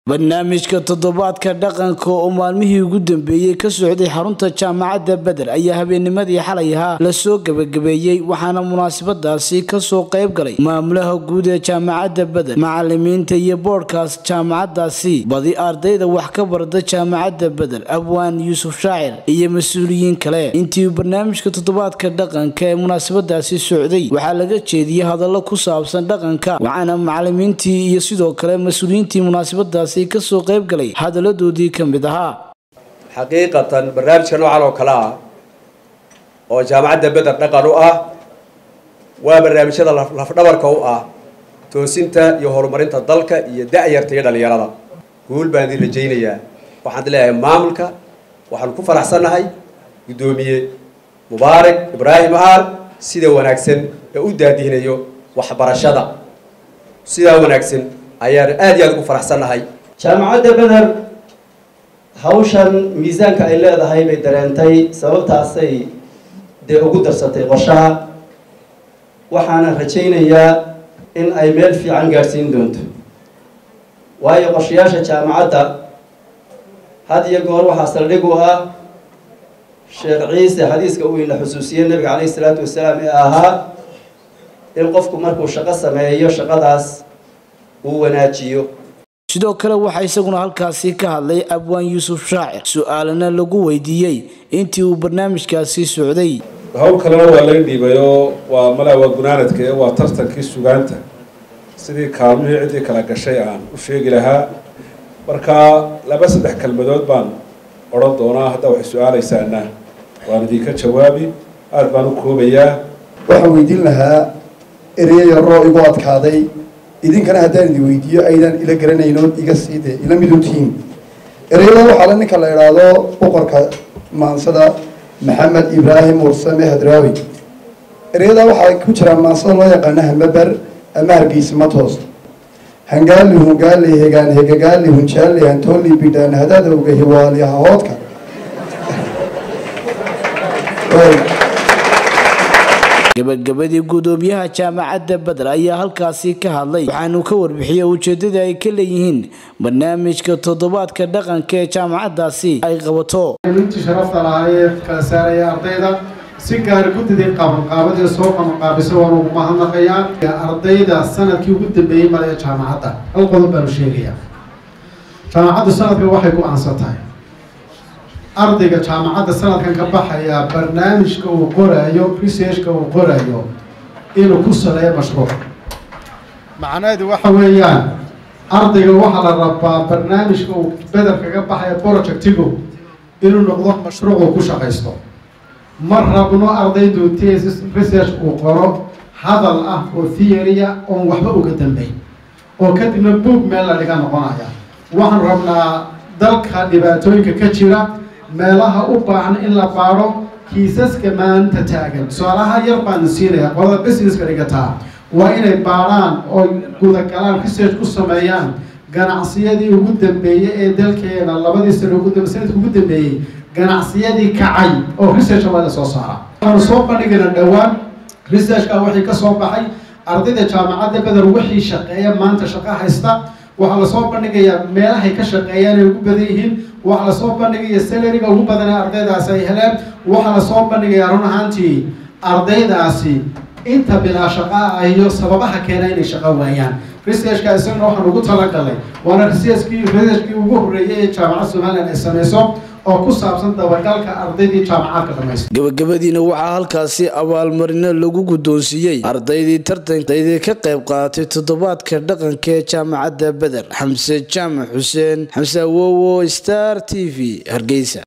barnaamijka toddobaadka dhaqanka oo maalmihii ugu dambeeyey ka socday xarunta jaamacadda beder ayaa habeennimadii xalay ahaa lasoo gebagabeeyey waxaana munaasabadaasi kasoo qayb galay maamulaha guud ee jaamacadda beder macalimiinta iyo boodhkaas jaamacadaasi badi ardayda wax ka barda jaamacadda beder abwaan yuusuf shaacir iyo mas-uuliyiin kale intii barnaamijka toddobaadka dhaqanka ee munaasabadaasi socday waxaa laga jeediyey hadallo ku saabsan dhaqanka waxaana macalimiintii iyo sidoo kale mas-uuliyiintii munaasabadaasi kasoo qayb galay hadaladoodii ka mid ahaa xaqiiqatan barnaamijka noocan oo kale ah oo jaamacadda beder dhaqan u ah waa barnaamijyada lafdhabarka u ah toosinta iyo horumarinta dalka iyo da-yarta iyo dhalinyarada guul baan idin rajaynayaa waxaan di leeyahay maamulka waxaanu ku faraxsannahay guddoomiye mubaarak ibraahim aal sida wanaagsan ee u daadihinayo waxbarashada sidaa wanaagsan ayaan aada iyo aada ugu faraxsannahay jaamacadda beder hawshan miisaanka ay leedahay bay dareentay sababtaasay dee ugu darsatay qorshaha waxaana rajaynayaa in ay meel fiican gaadhsiin doonto waayo qorshayaasha jaamacadda had iyo goor waxaa saldhig u ah sheekh ciise xadiiska uu ina xusuusiyey nabiga calayhi isalaatu wasalaam ee ahaa in qofku markuu shaqo sameeyo shaqadaas uu wanaajiyo sidoo kale waxaa isaguna halkaasi ka hadlay abwaan yuusuf shaacir su-aalana lagu weydiiyey intii uu barnaamijkaasi socday hawl kalena waa laga dhiibay oo waa malaa waa gunaanadka ee waa tartankii sugaanta sidii kaalmihii ciddii kala gashay aan u sheegi lahaa marka laba saddex kelmadood baan odhan doonaa hadda waxay su-aalaysaana waan idinka jawaabi aada baan u koobayaa waxaan weydiin lahaa ereyo yaroo igu adkaaday idinkana haddaan idin weydiiyo aydan ila garanaynoon iga siide ila miduntihiin ereyada waxaa la ninka la idhaahdo boqorka maansada maxamed ibraahim warsame hadraawi ereyada waxaa ku jira maansada loo yaqaano hamaber ama hargeysa matos hangaali hungaali hegaan hegagaali hunjaali hantooli bidhaan hadadowga hiwaali hahoodka gabagabadii guddoomiyaha jaamacadda beder ayaa halkaasi ka hadlay waxaanu ka warbixiyey ujeedada ay ka leeyihiin barnaamijka toddobaadka dhaqanka ee jaamacadaasi ay qabato intii sharafta lahaayee kala saaraya ardayda si gaar guddidii qabanqaabadii soo qabanqaabisa waan ugu mahadnaqayaa ardayda sanadkii ugu dambeeyey male ee jaamacadda hal qodob baanu sheegayaa jaamacaddu sanadka waxay go-aansan tahay ardayga jaamacadda sanadkan ka baxaya barnaamijka uu qoraayo researchka uu qorayo inuu ku saleeyo mashruuc macnaheedu waxa weeyaan ardayga waxaa la rabaa barnaamijka uu beder kaga baxaya projectigu inuu noqdo mashruuc uu ku shaqaysto ma rabno ardaydu tesis research uu qoro hadal ah oo theory-a oon waxba uga dambeyn oo kadibna boog meel la dhiga noqonaya waxaan rabnaa dalka dhibaatooyinka ka jira meelaha u baahan in la baadho kiisaska maanta taagan tusaalaha yar baan siinaya qolada businesska dhigataa waa inay baadhaan oo gudagalaan research ku sameeyaan ganacsiyadii ugu dambeeyey ee dalkeena labadii sano ugu sanadka ugu dambeeyey ganacsiyadii kacay oo researcha waa la soo saara waxaanu soo bandhigayna dhowaan researchka wixii ka soo baxay ardayda jaamacadda beder wixii shaqeeya maanta shaqo haysta waxaa lasoo bandhigayaa meelahay ka shaqeeyaan ay ugu badan yihiin waxaa lasoo bandhigaya salariga ugu badan ee ardaydaasi ay heleen waxaa lasoo bandhigayaa run ahaantii ardaydaasi inta bilaa shaqa ah iyo sababaha keena inay shaqo waayaan researchka isagana waxaan ugu talagalay waana researchkii researchkii ugu horreeyay ee jaamacadda somaliland ay sameyso oo ku saabsan dabagalka ardaydii jaamacadka dhamaystay gabagabadiina waxaa halkaasi abaalmarino lagu guddoonsiiyey ardaydii tartandaydii ka qayb qaadatay toddobaadka dhaqanka ee jaamacadda beder xamse jaamac xuseen xamse awowo star t v hargeysa